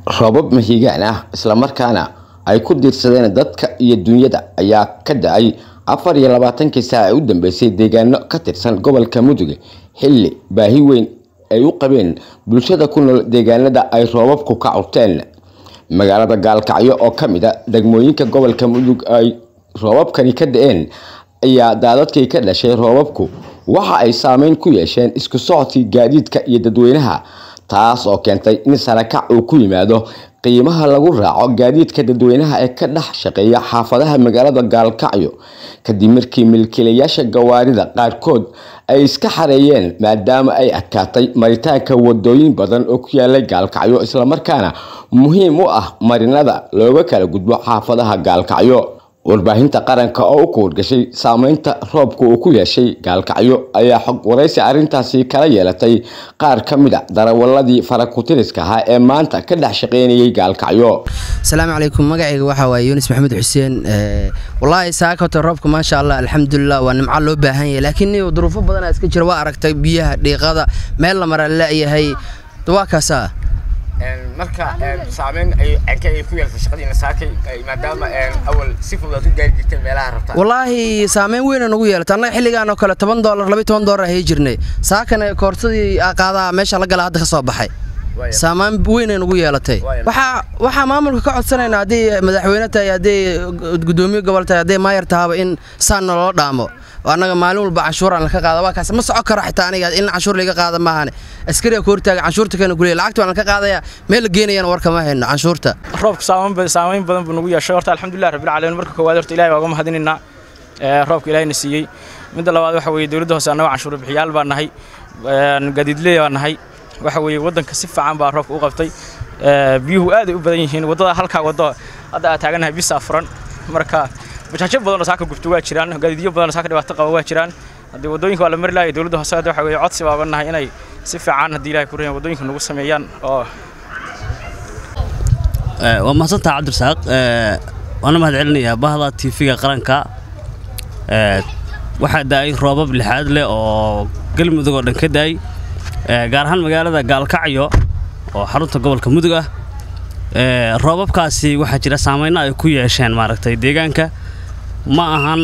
roobab mahiigaan ah islamarkaana ay ku diirsadeen dadka iyo dunyada ayaa ka da-ay afar iyo labaatankii saac ee u dambeysay deegaano ka tirsan gobolka mudug xilli baahi weyn ay u qabeen bulshada ku nool deegaanada ay roobabku ka curteen magaalada gaalkacyo oo ka mid a degmooyinka gobolka mudug ay roobabkani ka da-een ayaa daadadkii ka dhashay roobabku waxa ay saameyn ku yeesheen isku socodkii gaadiidka iyo dadweynaha taas oo keentay in sarakac uu ku yimaado qiimaha lagu raaco gaadiidka dadweynaha ee ka dhex shaqeeya xaafadaha magaalada gaalkacyo kadib markii milkiilayaasha gawaarida qaarkood ay iska xareeyeen maadaama ay adkaatay maritaanka wadooyin badan oo ku yaalay gaalkacyo islamarkaana muhiim u ah marinada looga kala gudbo xaafadaha gaalkacyo warbaahinta qaranka oo u kuurgashay saameynta roobka uu ku yeeshay gaalkacyo ayaa xog waraysi arrintaasi kala yeelatay qaar ka mid a darawaladii farakutiriska ahaa ee maanta ka dhex shaqeynayay gaalkacyo asalaamu calaykum magacayga waxaa waaye yunis maxamed xuseen wallaahi saakota roobka maasha allah alxamdulilah waa nimco loo baahan yahay laakiin duruufo badanaa iska jira waa aragtay biyaha dhiiqada meel la mara la-yahay waa kaasaa marka saameyn ay ku yeeltay shaqadiina saakay maadaama awal si fudud aad u gaari jirteen meelaha rabtaa wallaahi saameyn weyna nagu yeelatay annaga xilligaan oo kale toban doolar labiy toban doolar ahay jirnay saakana koorsadii qaadaa meesha la gala hadda ka soo baxay saameyn weynay nagu yeelatay waxaa waxaa maamulka ka codsanayna haddii madaxweyne tahay haddii gudoomiye gobol tahay haddii maayar tahaba in saan naloo dhaamo annaga maalin walba canshuuraan laka qaada waa kaas ma soco karo xitaa aniga in canshuur laga qaada maahane askariga ku hortaaga canshuurta kana guliya lacagta waan ka qaadaya meel la geenayana warka ma hayno canshuurta roobka saameyn badan buu nagu yeeshay horta alxamdulilah rabbil caalamiin marka koowaad horta ilahay waa uga mahadinaynaa roobka ilahayna siiyey midda labaad waxa weeye dowladda hoose annaga canshuur bixiyaal baa nahay gaadiidley baa nahay waxa weeye waddanka si fiican baa roobka u qabtay biyuhu aad ay u badan yihiin waddada halkaa waddo hadda aad taagannahay bisaa furan marka bajaajo badanoo saaka gubto waa jiraan gaadiidyo badanoo saaka dhibaato qaba waa jiraan haddii waddooyinka waa la mari lahay dowladda hoose hadda waxa weeye codsi baa nahay inay si fiican haddii ilahay ku rayan waddooyinka nagu sameeyaan oo waa mahadsantaha cabdirasaaq waana mahad celinayaa bahda tiifiga qaranka waxaa da-ay roobab lixaad leh oo galmudug oo dhan ka da-ay gaar ahaan magaalada gaalkacyo oo xarunta gobolka mudug ah roobabkaasi waxaa jira saameyno ay ku yeesheen maaragtay deegaanka ma ahan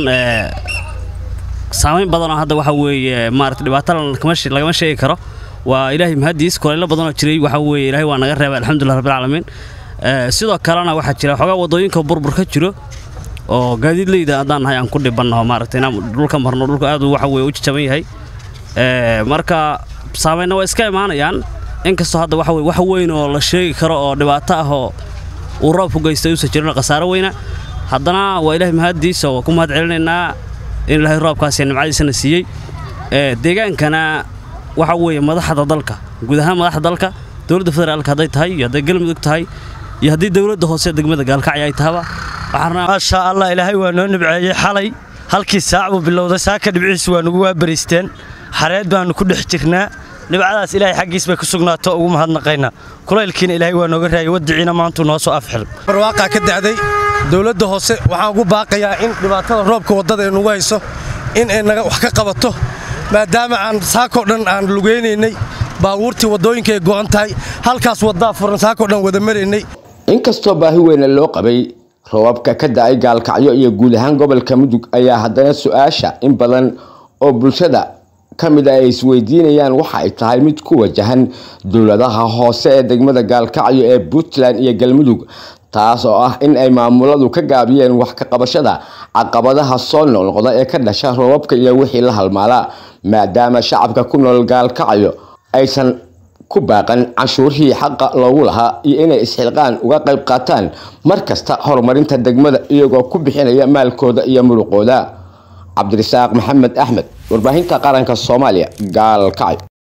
saameyn badanoo hadda waxa weeye maarata dhibaato lagama sheegi karo waa ilaahay mahadiis kulaylo badanoo jiray waxa weeye ilaahay waa naga reebay alxamdulilah rabbilcaalamiin sidoo kalena waxaa jira xoogaa waddooyinka burbur ka jiro oo gaadiidleyda haddaan nahay aan ku dhibannaho maaragtay inaan dhulka marno dhulka aad waxa weye u jajaban yahay marka saameynna waa iska imaanayaan inkastoo hadda waxa weye wax weyn oo la sheegi karo oo dhibaato ah oo uu roobku geystay uusan jirin khasaaro weyna haddana waa ilaahay mahaddiisa waa ku mahad celinaynaa in ilaahay roobkaasi nimcadiisana siiyey deegaankana waxa weeye madaxda dalka guud ahaan madaxda dalka dowladda federaalka hadday tahay iyo hadday galmudug tahay iyo haddii dowladda hoose degmada gaalkacyo ay tahaba maasha allah ilaahay waa noo nibceeyey xalay halkii saac buu bilowday saaka dhibciisu waa nagu waabariisteen xareed baannu ku dhex jirnaa dhibcadaas ilaahay xaggiis bay ku sugnaato ugu mahadnaqaynaa kulaylkiina ilaahay waa nooga raayay wadiciina maantuu noo soo afxil barwaaqaa ka dacday dowladda hoose waxaan ugu baaqayaa in dhibaatada roobka waddada ee nagu hayso in ay naga wax ka qabato maadaama aan saakoo dhan aan lugaynaynay baabuurtii waddooyinka ay go'an tahay halkaas waddaa furan saakoo dhan wada maraynay inkastoo baahi weyna loo qabay roobabka ka da-ay gaalkacyo iyo guud ahaan gobolka mudug ayaa haddana su-aasha in badan oo bulshada ka mid a ay isweydiinayaan waxa ay tahay mid ku wajahan dowladaha hoose ee degmada gaalkacyo ee puntland iyo galmudug taas oo ah in ay maamuladu ka gaabiyeen wax ka qabashada caqabadaha soo noqnoqda ee ka dhasha roobabka iyo wixii la halmaalaa maadaama shacabka ku nool gaalkacyo aysan ku baaqan canshuurihii xaqa loogu lahaa iyo inay isxilqaan uga qayb qaataan mar kasta horumarinta degmada iyagoo ku bixinaya maalkooda iyo muruqooda cabdirasaaq maxamed axmed warbaahinta qaranka soomaaliya gaalkacyo